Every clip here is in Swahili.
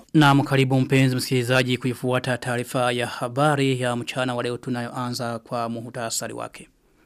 Na mkaribu mpenzi msikilizaji kuifuata taarifa ya habari ya mchana wa leo tunayoanza kwa muhutasari wake.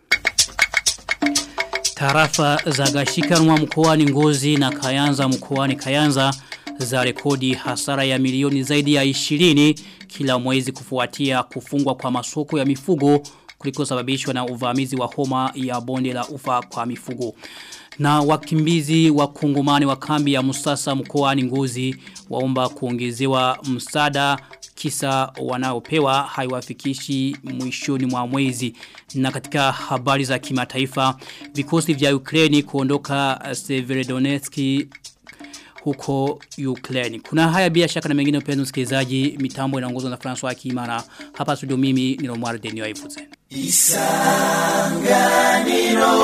Tarafa za Gashikanwa mkoani Ngozi na Kayanza mkoani Kayanza za rekodi hasara ya milioni zaidi ya 20 kila mwezi kufuatia kufungwa kwa masoko ya mifugo kuliko sababishwa na uvamizi wa homa ya bonde la ufa kwa mifugo. Na wakimbizi wa kungumani wa kambi ya Musasa mkoani Ngozi waomba kuongezewa msaada kisa wanaopewa haiwafikishi mwishoni mwa mwezi. Na katika habari za kimataifa vikosi vya Ukraini kuondoka Severodonetsk huko Ukraine. Kuna haya bila shaka na mengine upenzi msikilizaji mitambo inaongozwa na François Akimana. Hapa studio mimi ni Romar Denio Ifuze. Isanganiro.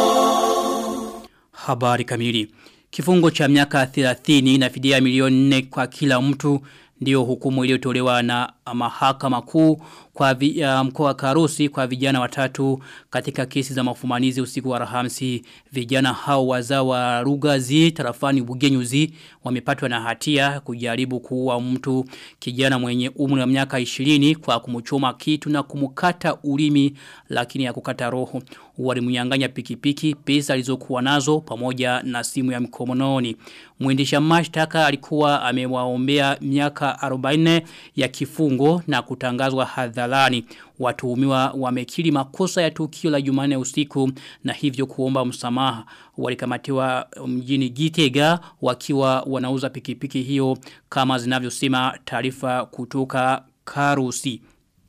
Habari kamili. Kifungo cha miaka 30 na fidia milioni 4 kwa kila mtu ndio hukumu iliyotolewa na mahakama kuu kwa vi, uh, mkoa wa Karusi kwa vijana watatu katika kesi za mafumanizi usiku wa Rahamsi vijana hao wazao wa Rugazi tarafani Bugenyuzi wamepatwa na hatia kujaribu kuua mtu kijana mwenye umri wa miaka 20 kwa kumchoma kitu na kumkata ulimi lakini ya kukata roho walimnyang'anya pikipiki pesa alizokuwa nazo pamoja na simu ya mkononi mwendesha mashtaka alikuwa amewaombea miaka 40 ya kifungo na kutangazwa hadharani watuhumiwa wamekiri makosa ya tukio la Jumanne usiku na hivyo kuomba msamaha walikamatiwa mjini Gitega wakiwa wanauza pikipiki hiyo kama zinavyosema taarifa kutoka Karusi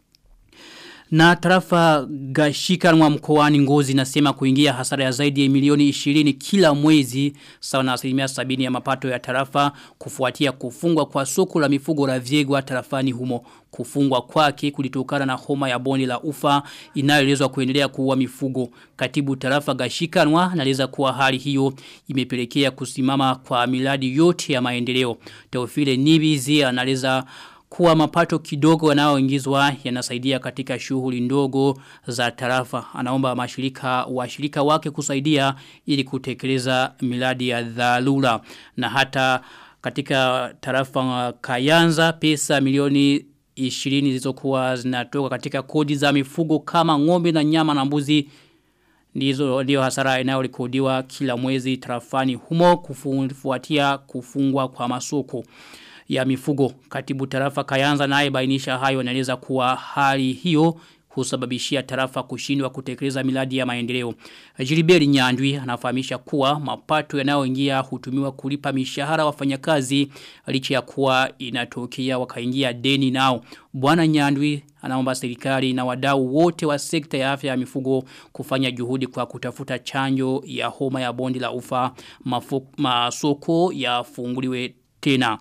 na tarafa gashikanwa mkoani ngozi nasema kuingia hasara ya zaidi ya milioni 20 kila mwezi sawa na asilimia sabini ya mapato ya tarafa kufuatia kufungwa kwa soko la mifugo la vyegwa tarafani humo. Kufungwa kwake kulitokana na homa ya boni la ufa inayoelezwa kuendelea kuua mifugo. Katibu tarafa gashikanwa anaeleza kuwa hali hiyo imepelekea kusimama kwa miradi yote ya maendeleo. Teofile Nibizi anaeleza kuwa mapato kidogo yanayoingizwa yanasaidia katika shughuli ndogo za tarafa. Anaomba mashirika washirika wake kusaidia ili kutekeleza miradi ya dharura na hata katika tarafa Kayanza pesa milioni 20 zilizokuwa zinatoka katika kodi za mifugo kama ng'ombe na nyama na mbuzi ndizo ndio hasara inayorekodiwa kila mwezi tarafani humo kufuatia kufungwa kwa masoko ya mifugo. Katibu tarafa Kayanza naye bainisha hayo anaeleza kuwa hali hiyo husababishia tarafa kushindwa kutekeleza miradi ya maendeleo. Jiliberi Nyandwi anafahamisha kuwa mapato yanayoingia hutumiwa kulipa mishahara wafanyakazi licha ya kuwa inatokea wakaingia deni nao. Bwana Nyandwi anaomba serikali na wadau wote wa sekta ya afya ya mifugo kufanya juhudi kwa kutafuta chanjo ya homa ya bondi la ufa masoko yafunguliwe tena.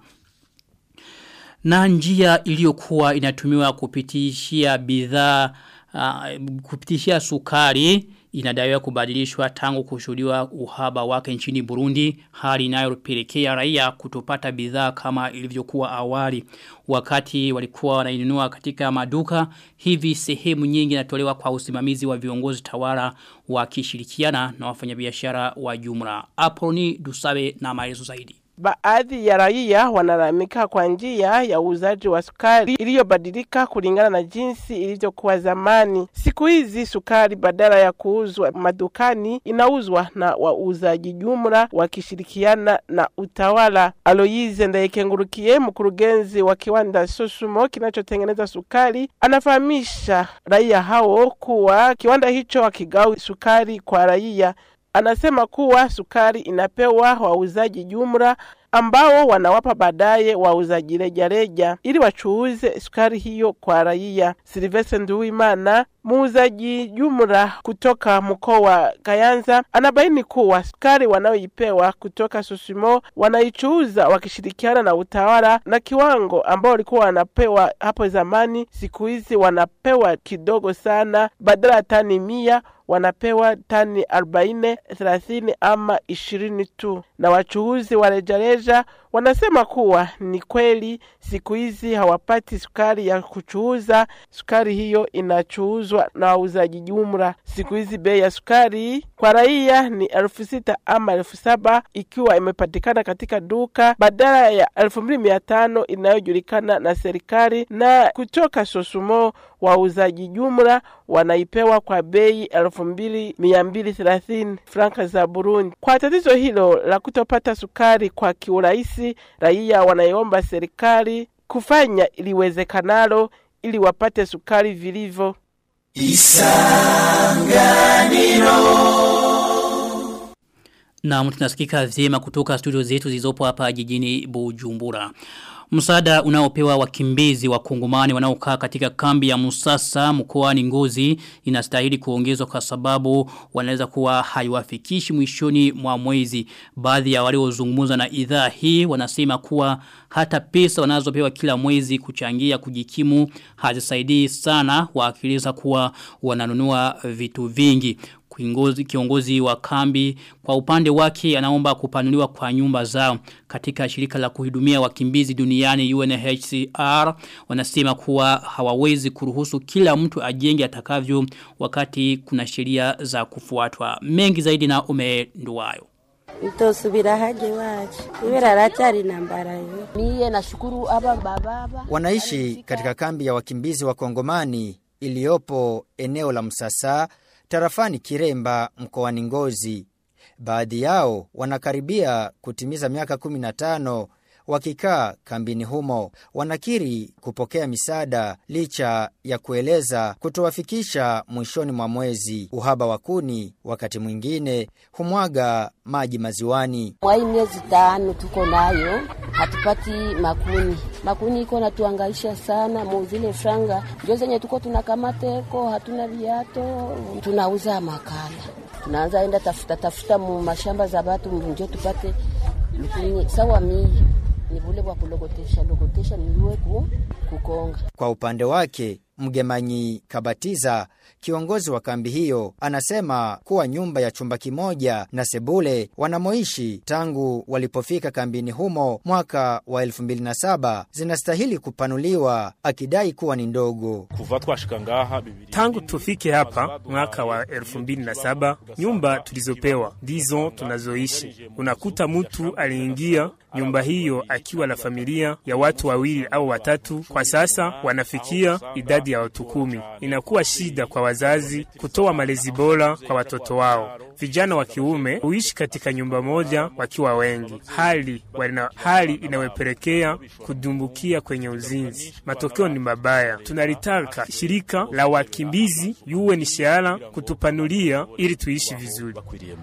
Na njia iliyokuwa inatumiwa kupitishia bidhaa uh, kupitishia sukari inadaiwa kubadilishwa tangu kushuhudiwa uhaba wake nchini Burundi hali inayopelekea raia kutopata bidhaa kama ilivyokuwa awali wakati walikuwa wanainunua katika maduka hivi sehemu nyingi inatolewa kwa usimamizi wa viongozi tawala wakishirikiana na wafanyabiashara wa jumla Apoloni Dusabe na maelezo zaidi Baadhi ya raia wanalamika kwa njia ya uuzaji wa sukari iliyobadilika kulingana na jinsi ilivyokuwa zamani. Siku hizi sukari badala ya kuuzwa madukani inauzwa na wauzaji jumla wakishirikiana na utawala. Aloyize Ndayekengurukiye, mkurugenzi wa kiwanda Sosumo kinachotengeneza sukari, anafahamisha raia hao kuwa kiwanda hicho hakigawi sukari kwa raia. Anasema kuwa sukari inapewa wauzaji jumla ambao wanawapa baadaye wauzaji rejareja ili wachuuze sukari hiyo kwa raia. Silvestre Nduwimana, muuzaji jumla kutoka mkoa wa Kayanza, anabaini kuwa sukari wanayoipewa kutoka Susimo wanaichuuza wakishirikiana na utawala, na kiwango ambao walikuwa wanapewa hapo zamani, siku hizi wanapewa kidogo sana, badala ya tani mia wanapewa tani arobaini, thelathini ama ishirini tu, na wachuuzi wa rejareja Wanasema kuwa ni kweli siku hizi hawapati sukari ya kuchuuza. Sukari hiyo inachuuzwa na wauzaji jumla. Siku hizi bei ya sukari kwa raia ni elfu sita ama elfu saba ikiwa imepatikana katika duka badala ya elfu mbili mia tano inayojulikana na serikali, na kutoka Sosumo wauzaji jumla wanaipewa kwa bei elfu mbili mia mbili thelathini franka za Burundi. Kwa tatizo hilo la kutopata sukari kwa kiurahisi, raia wanaiomba serikali kufanya iliwezekanalo ili wapate sukari vilivyo. Na tunasikika vyema kutoka studio zetu zilizopo hapa jijini Bujumbura. Msaada unaopewa wakimbizi wa kongomani wanaokaa katika kambi ya Musasa mkoani Ngozi inastahili kuongezwa kwa sababu wanaweza kuwa haiwafikishi mwishoni mwa mwezi. Baadhi ya waliozungumza na idhaa hii wanasema kuwa hata pesa wanazopewa kila mwezi kuchangia kujikimu hazisaidii sana waakiliza kuwa wananunua vitu vingi kiongozi, kiongozi wa kambi kwa upande wake anaomba kupanuliwa kwa nyumba zao katika shirika la kuhudumia wakimbizi duniani UNHCR wanasema kuwa hawawezi kuruhusu kila mtu ajenge atakavyo wakati kuna sheria za kufuatwa mengi zaidi na umenduwayo Mtosubira haje waje. Ibera ratari nambara yo. Mie nashukuru aba bababa. Wanaishi katika kambi ya wakimbizi wa Kongomani iliyopo eneo la Msasa tarafani Kiremba mkoani Ngozi. Baadhi yao wanakaribia kutimiza miaka 15 wakikaa kambini humo. Wanakiri kupokea misaada licha ya kueleza kutowafikisha mwishoni mwa mwezi. Uhaba wa kuni wakati mwingine humwaga maji maziwani. Mwai miezi tano tuko nayo hatupati makuni. Makuni iko natuangaisha sana, muzile franga ndio zenye tuko tunakamateko, hatuna viato, tunauza makala. Tunaanza enda tafuta tafuta mu mashamba za watu ndio tupate lukuni sawa mii ni vule kwa kulogotesha logotesha niwe ku, kukonga. Kwa upande wake Mgemanyi Kabatiza, kiongozi wa kambi hiyo, anasema kuwa nyumba ya chumba kimoja na sebule wanamoishi tangu walipofika kambini humo mwaka wa 2007 zinastahili kupanuliwa, akidai kuwa ni ndogo. kuva twashika ngaha bibiri Tangu tufike hapa mwaka wa 2007 nyumba tulizopewa ndizo tunazoishi. Unakuta mtu aliingia nyumba hiyo akiwa na familia ya watu wawili au watatu. Kwa sasa wanafikia idadi ya watu kumi. Inakuwa shida kwa wazazi kutoa malezi bora kwa watoto wao. Vijana wa kiume huishi katika nyumba moja wakiwa wengi, hali wana, hali inayopelekea kudumbukia kwenye uzinzi. Matokeo ni mabaya. Tunalitaka shirika la wakimbizi UNHCR kutupanulia ili tuishi vizuri.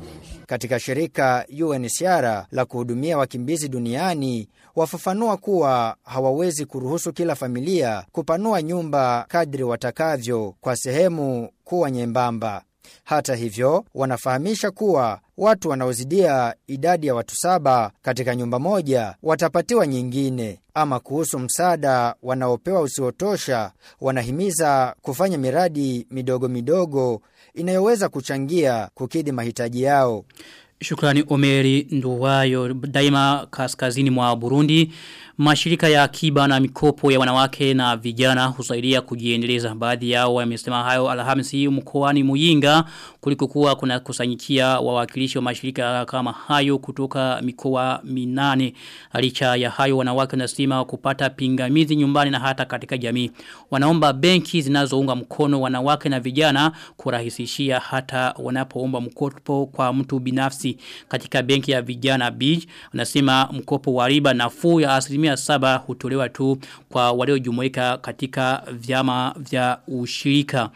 Katika shirika UNHCR la kuhudumia wakimbizi duniani wafafanua kuwa hawawezi kuruhusu kila familia kupanua nyumba kadri watakavyo kwa sehemu kuwa nyembamba. Hata hivyo, wanafahamisha kuwa watu wanaozidia idadi ya watu saba katika nyumba moja watapatiwa nyingine. Ama kuhusu msaada wanaopewa usiotosha, wanahimiza kufanya miradi midogo midogo inayoweza kuchangia kukidhi mahitaji yao. Shukrani Omeri Nduwayo daima kaskazini mwa Burundi. Mashirika ya akiba na mikopo ya wanawake na vijana husaidia kujiendeleza. Baadhi yao wamesema hayo Alhamisi mkoani Muyinga kuliko kuwa kuna kusanyikia wawakilishi wa mashirika kama hayo kutoka mikoa minane. Licha ya hayo wanawake wanasema kupata pingamizi nyumbani na hata katika jamii. Wanaomba benki zinazounga mkono wanawake na vijana kurahisishia hata wanapoomba mkopo kwa mtu binafsi katika benki ya vijana Beach. Wanasema mkopo wa riba nafuu ya asilimia saba hutolewa tu kwa waliojumuika katika vyama vya ushirika.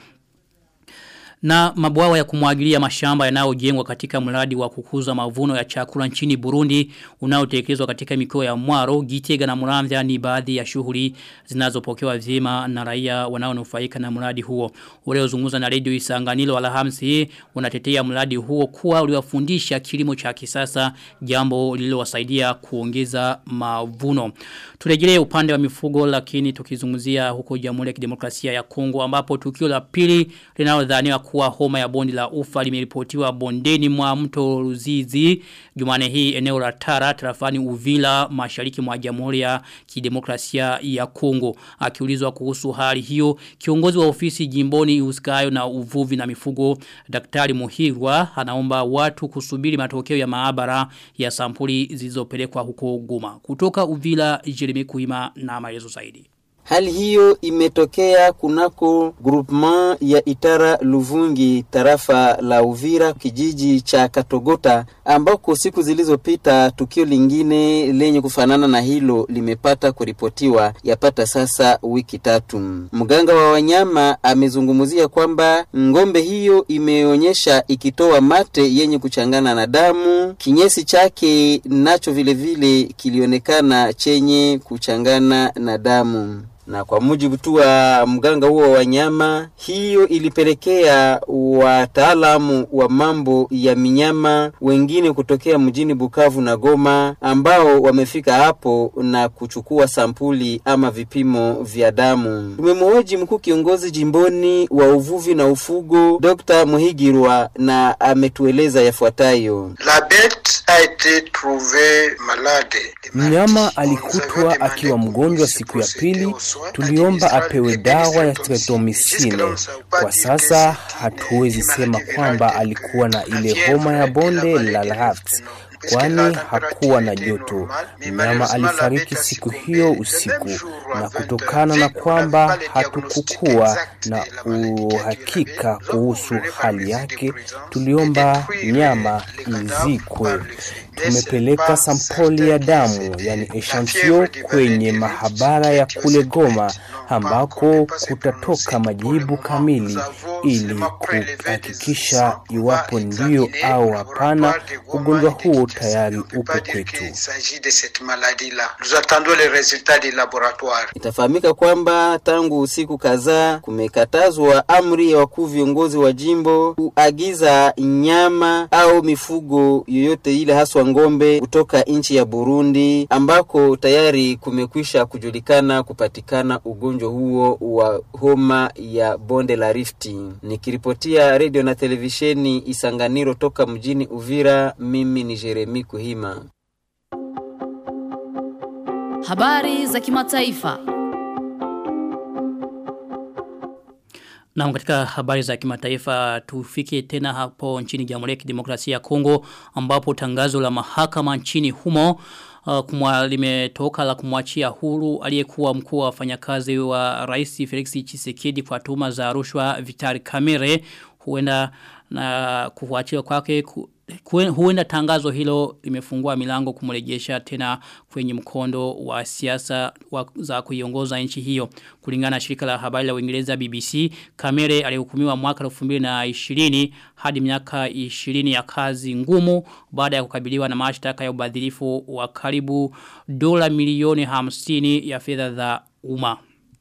Na mabwawa ya kumwagilia mashamba yanayojengwa katika mradi wa kukuza mavuno ya chakula nchini Burundi unaotekelezwa katika mikoa ya Mwaro, Gitega na Muramvya ni baadhi ya shughuli zinazopokewa vyema na raia wanaonufaika na mradi huo. Waliozungumza na Radio Isanganilo Alhamisi wanatetea mradi huo kuwa uliwafundisha kilimo cha kisasa jambo lililowasaidia kuongeza mavuno. Turejelee upande wa mifugo lakini tukizungumzia huko Jamhuri ya Kidemokrasia ya Kongo ambapo tukio la pili linalodhaniwa kuwa homa ya bondi la ufa limeripotiwa bondeni mwa mto Ruzizi Jumane hii eneo la Tara tarafani Uvila mashariki mwa Jamhuri ya Kidemokrasia ya Kongo akiulizwa kuhusu hali hiyo kiongozi wa ofisi jimboni usikayo na uvuvi na mifugo Daktari Muhirwa anaomba watu kusubiri matokeo ya maabara ya sampuli zilizopelekwa huko Goma kutoka Uvila Jeremy Kuima na maelezo zaidi Hali hiyo imetokea kunako groupement ya Itara Luvungi tarafa la Uvira kijiji cha Katogota ambako siku zilizopita tukio lingine lenye kufanana na hilo limepata kuripotiwa yapata sasa wiki tatu. Mganga wa wanyama amezungumzia kwamba ngombe hiyo imeonyesha ikitoa mate yenye kuchangana na damu, kinyesi chake nacho vilevile vile kilionekana chenye kuchangana na damu na kwa mujibu tu wa mganga huo wa wanyama, hiyo ilipelekea wataalamu wa mambo ya minyama wengine kutokea mjini Bukavu na Goma ambao wamefika hapo na kuchukua sampuli ama vipimo vya damu. Tumemhoji mkuu kiongozi jimboni wa uvuvi na ufugo Dr. Muhigirwa na ametueleza yafuatayo. La bête a été trouvée malade. Mnyama alikutwa akiwa mgonjwa siku ya pili tuliomba apewe dawa ya streptomycin. Kwa sasa hatuwezi sema kwamba alikuwa na ile homa ya bonde la Rift kwani hakuwa na joto. Mnyama alifariki siku hiyo usiku, na kutokana na kwamba hatukukuwa na uhakika kuhusu hali yake, tuliomba nyama izikwe. Tumepeleka sampoli ya damu, yani echantio, kwenye mahabara ya kule Goma ambako kutatoka majibu kamili ili kuhakikisha iwapo ndio au hapana ugonjwa huo tayari upo kwetu. Itafahamika kwamba tangu usiku kadhaa kumekatazwa amri ya wakuu viongozi wa jimbo kuagiza nyama au mifugo yoyote ile haswa ngombe kutoka nchi ya Burundi ambako tayari kumekwisha kujulikana kupatikana ugonjwa huo wa homa ya bonde la Rifti. Nikiripotia redio na televisheni Isanganiro toka mjini Uvira, mimi ni Jeremi Kuhima. Habari za kimataifa. Na katika habari za kimataifa tufike tena hapo nchini Jamhuri ya Kidemokrasia ya Kongo ambapo tangazo la mahakama nchini humo uh, kumwa limetoka la kumwachia huru aliyekuwa mkuu wa wafanyakazi wa Rais Felix Tshisekedi kwa tuhuma za rushwa Vitali Kamere huenda na kufuatiwa kwake ku, huenda tangazo hilo limefungua milango kumrejesha tena kwenye mkondo wa siasa za kuiongoza nchi hiyo kulingana na shirika la habari la Uingereza BBC Kamere alihukumiwa mwaka 2020 hadi miaka 20 ya kazi ngumu baada ya kukabiliwa na mashtaka ya ubadhirifu wa karibu dola milioni 50 ya fedha za umma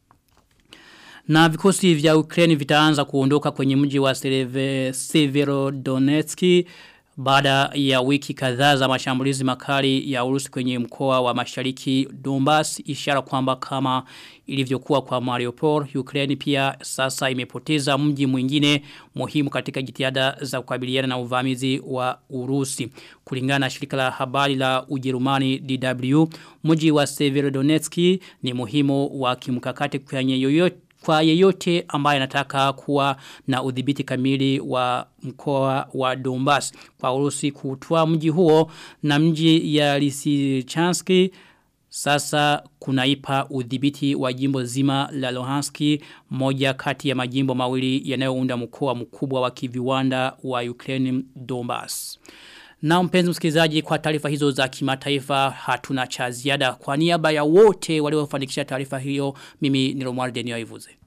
na vikosi vya Ukraine vitaanza kuondoka kwenye mji wa Severodonetsk baada ya wiki kadhaa za mashambulizi makali ya Urusi kwenye mkoa wa Mashariki Donbas ishara kwamba kama ilivyokuwa kwa Mariupol Ukraine pia sasa imepoteza mji mwingine muhimu katika jitihada za kukabiliana na uvamizi wa Urusi kulingana na shirika la habari la Ujerumani DW mji wa Severodonetsk ni muhimu wa kimkakati kwenye yoyote kwa yeyote ambaye anataka kuwa na udhibiti kamili wa mkoa wa Donbas kwa Urusi kutoa mji huo na mji ya Lysychanski sasa kunaipa udhibiti wa jimbo zima la Luhanski moja kati ya majimbo mawili yanayounda mkoa mkubwa wa kiviwanda wa Ukraine Donbas. Na mpenzi msikilizaji kwa taarifa hizo za kimataifa hatuna cha ziada kwa niaba ya wote waliofanikisha taarifa hiyo mimi ni Romuald Denio Ivuze.